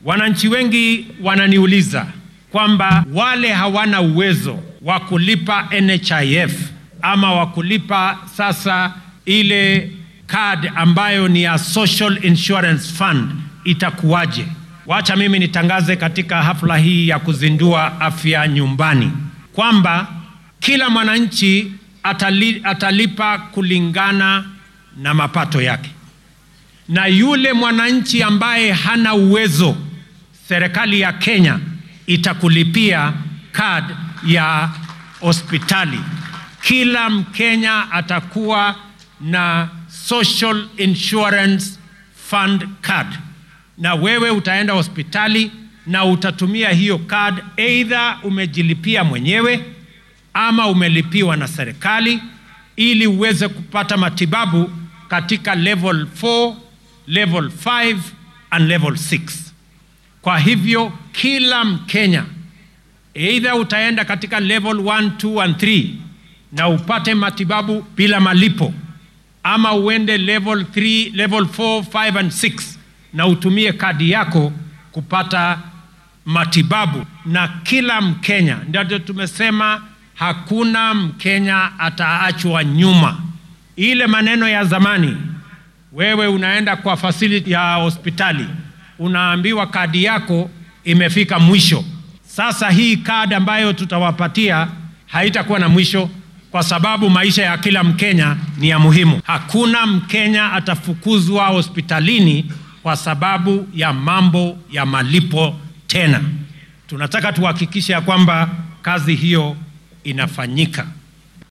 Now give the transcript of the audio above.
Wananchi wengi wananiuliza kwamba wale hawana uwezo wa kulipa NHIF ama wa kulipa sasa ile card ambayo ni ya Social Insurance Fund itakuwaje? Wacha mimi nitangaze katika hafla hii ya kuzindua afya nyumbani kwamba kila mwananchi atali, atalipa kulingana na mapato yake, na yule mwananchi ambaye hana uwezo, serikali ya Kenya itakulipia card ya hospitali. Kila Mkenya atakuwa na Social Insurance Fund card, na wewe utaenda hospitali na utatumia hiyo card, either umejilipia mwenyewe ama umelipiwa na serikali, ili uweze kupata matibabu katika level 4, level 5 and level 6. Kwa hivyo kila Mkenya either utaenda katika level 1, 2 and 3 na upate matibabu bila malipo ama uende level 3, level 4, 5 and 6 na utumie kadi yako kupata matibabu. Na kila Mkenya, ndio tumesema hakuna Mkenya ataachwa nyuma. Ile maneno ya zamani, wewe unaenda kwa facility ya hospitali unaambiwa kadi yako imefika mwisho. Sasa hii kadi ambayo tutawapatia haitakuwa na mwisho kwa sababu maisha ya kila Mkenya ni ya muhimu. Hakuna Mkenya atafukuzwa hospitalini kwa sababu ya mambo ya malipo tena. Tunataka tuhakikishe ya kwamba kazi hiyo inafanyika.